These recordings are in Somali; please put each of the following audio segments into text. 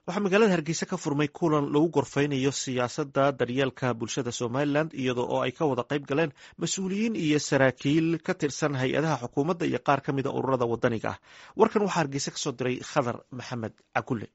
waxaa magaalada hargeysa ka furmay kulan lagu gorfeynayo siyaasadda daryeelka bulshada somalilan iyadoo oo ay ka wada qayb galeen mas-uuliyiin iyo saraakiil ka tirsan hay-adaha xukuumadda iyo qaar ka mida ururada wadaniga ah warkan waxaa hargeysa kasoo diray khadar maxamed cakulle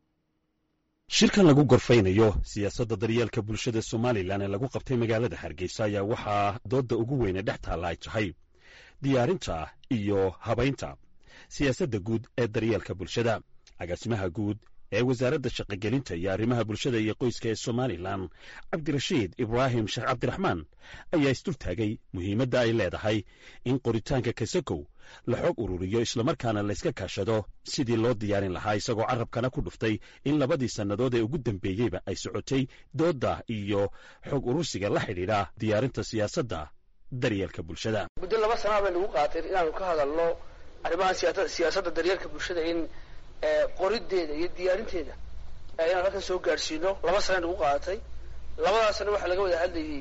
shirkan lagu gorfaynayo siyaasadda daryeelka bulshada somalilan ee lagu qabtay magaalada hargeysa ayaa waxaa doodda ugu weyne dhex taalla ay tahay diyaarinta iyo habaynta siyaasadda guud ee daryeelka bulshada agaasimaha guud ee wasaaradda shaqogelinta iyo arrimaha bulshada iyo qoyska ee somalilan cabdirashiid ibraahim sheekh cabdiraxmaan ayaa isdultaagay muhiimadda ay leedahay in qoritaanka kasakow la xoog ururiyo islamarkaana layska kaashado sidii loo diyaarin lahaa isagoo carabkana ku dhuftay in labadii sannadood ee ugu dambeeyeyba ay socotay doodda iyo xoog urursiga la xidhiidha diyaarinta siyaasadda daryeelka bulshada muddo laba sanaa bay nagu qaatay inaanu ka hadalno arrimaha siyaasadda daryeelka bulshada in qorideeda iyo diyaarinteeda inaan halkan soo gaadhsiino laba sana nagu qaadatay labadaasna waxaa laga wada hadlayay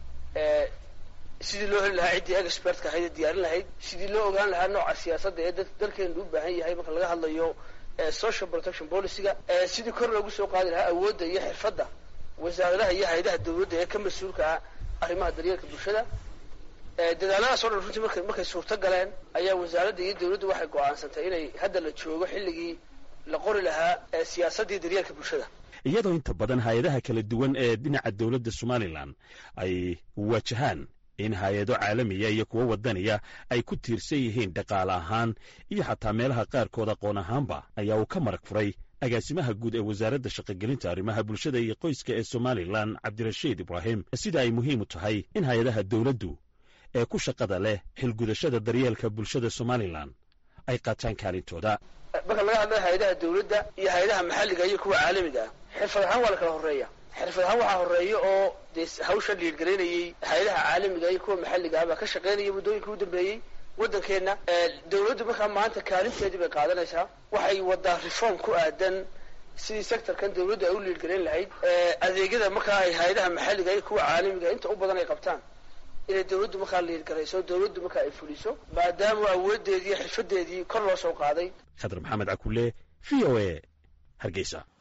sidii loo heli lahaa ciddii expertka ahayd ee diyaarin lahayd sidii loo ogaan lahaa nooca siyaasadda ee dalkeenu u baahan yahay marka laga hadlayo social protection policyga sidii kor loogu soo qaadi lahaa awoodda iyo xirfadda wasaaradaha iyo hay-adaha dawladda ee ka mas-uulka ah arrimaha daryeelka bulshada dadaaladaas o dhan runtii markay markay suurto galeen ayaa wasaaradda iyo dawladdu waxay go'aansantay inay hadda la joogo xilligii la qori lahaa siyaasaddii daryeelka bulshada iyadoo inta badan hay-adaha kala duwan ee dhinaca dowladda somalilan ay wajahaan in hay-ado caalamiya iyo kuwo wadaniya ay ku tiirsan yihiin dhaqaale ahaan iyo xataa meelaha qaarkood aqoon ahaanba ayaa uu ka marag furay agaasimaha guud ee wasaaradda shaqogelinta arrimaha bulshada iyo qoyska ee somalilan cabdirashiid ibraahim sida ay muhiim u tahay in hay-adaha dowladdu ee ku shaqada leh xilgudashada daryeelka bulshada somalilan ay qaataan kaalintooda marka laga hadlayo hay-adaha dawladda iyo hay-adaha maxalliga iyo kuwa caalamiga ah xirfad ahaan waa la kala horreeya xirfad ahaan waxaa horreeya oo dee hawsha liirgaraynayay hay-adaha caalamiga iyo kuwa maxalliga ah baa ka shaqaynaya muddooyinkii u dambeeyey waddankeenna dawladdu markaa maanta kaalinteedii bay qaadanaysaa waxay wadaa reform ku aadan sidii sectorkan dawladdu ay u liirgarayn lahayd adeegyada markaa ay hay-adaha maxalliga iyo kuwa caalamiga inta u badan ay qabtaan inay dawladdu markaa liirgarayso dawladdu markaa ay fuliso maadaama awoodeedii xirfadeedii kor loo soo qaaday khadar maxamed cakulle v o a hargeysa